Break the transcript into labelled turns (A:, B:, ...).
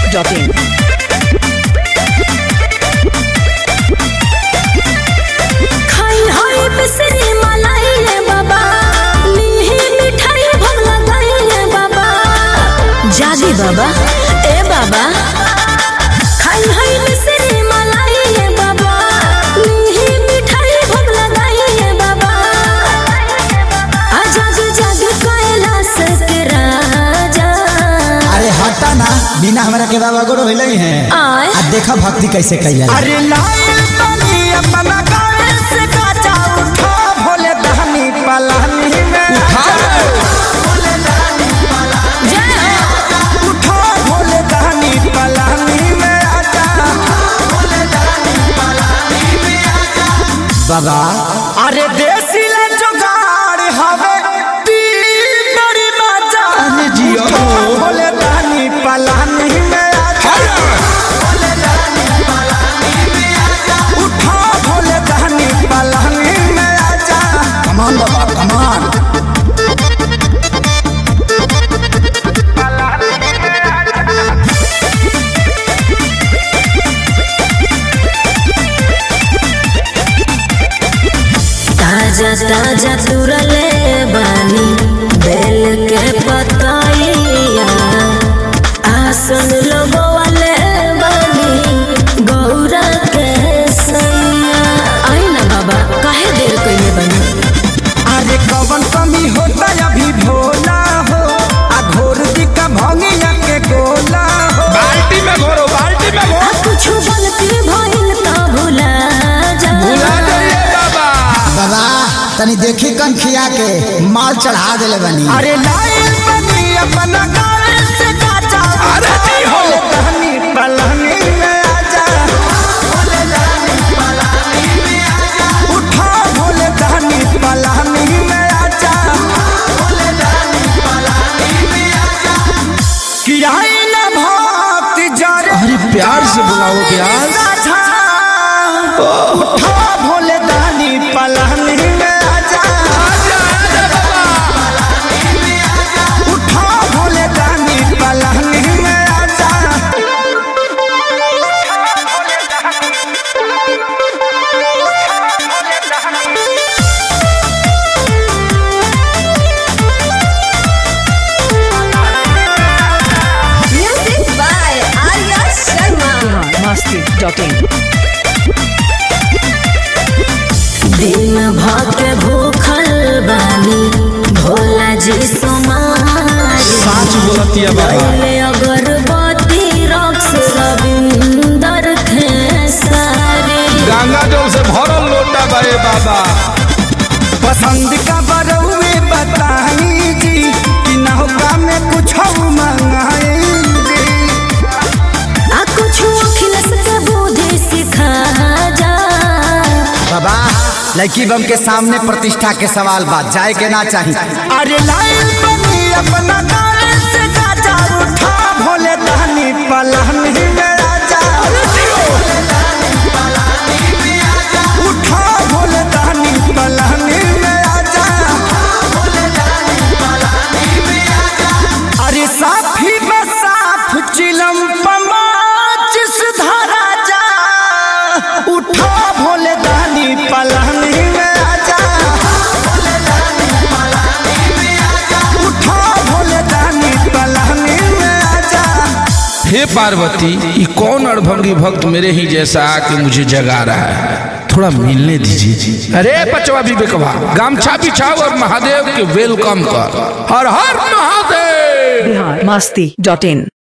A: masti.in.
B: खाई हाई बिसरी मलाई रे बाबा मीही मिठाई भोग लगाई रे बाबा जागी बाबा ए बाबा खाई हाई बिसरी मलाई रे बाबा मीही मिठाई भोग लगाई रे बाबा आ जाग जाग कैलाश के राजा
C: अरे हटा ना बिना हमरा के बाबा गोरो होइले हैं
B: आय
C: आ देखा भक्ति कैसे कैला
D: अरे लाल बनी अपना गावे से काचा उठा भोले दहनी पलानी में
B: जय हो
D: उठा भोले दहनी पलानी में आजा
C: बाबा
D: अरे देसी ले जुगाड़ हवे दी बड़ी मजा
C: अरे जियो।
D: उठा भोले दहनी पलानी में आजा उठा भोले दहनी पलानी में आजा
C: कमान बाबा कमान
B: ताजा ताजा तुरले बानी बेल के पतैया आसन लगवाले बानी गौरा के सैया आई ना बाबा काहे देर कइले बानी
D: अरे कवन कमी होता अभी भोला हो आ घोर दिका भंगिया के गोला हो
E: बाल्टी में घोरो बाल्टी में
B: आ
E: घोरो
B: कुछ गलती भइल त भुला जा
E: भुला जाइए बाबा
C: बाबा तनी देखी कन खिया के माल चढ़ा देले बनी
D: अरे लाइल बनी अपना गावे से काचा
E: अरे जी हो।
D: दहनी पलानी में आजा उठा भोले दहनी पलानी में आजा कि आई ना भक्ति जरे
E: अरे प्यार से बुलाओ प्यार
D: उठा भोले दानी पलानी में आजा उठा भोले दानी पलानी में आजा
B: music by Arya Sharma
A: masti.in.
B: दिन भर भूखल बानी भोला जी सोमारी
E: साच बोलतिया बाबा
B: पहले अगरबत्ती रक्स रविंदर खेसारी
E: गंगा जल से भरल लोटा बाए बाबा
D: पसंद का बरौए बताई जी कि नौका में कुछ मंगाएंगे
B: आ कुछ अखिलस के बुद्धि सिखा जा
C: बाबा लड़की बम के सामने प्रतिष्ठा के सवाल बात जाए के ना चाहिए
D: अरे लाइल बनी अपना गावे से काचा उठा भोले दानी पलानी में आजा उठा भोले दानी पलानी में आजा अरे साफी बसाफ चिलम पमाच सुधारा जा उठा भोले दानी पलानी में आजा उठा भोले दानी पलानी में आजा
E: हे पार्वती ये कौन अड़भंगी भक्त मेरे ही जैसा आके मुझे जगा रहा है थोड़ा मिलने दीजिए अरे पचवा विवेकवा गामछा बिछाओ और महादेव के वेलकम कर हर हर महादेव
A: Bihar masti.in.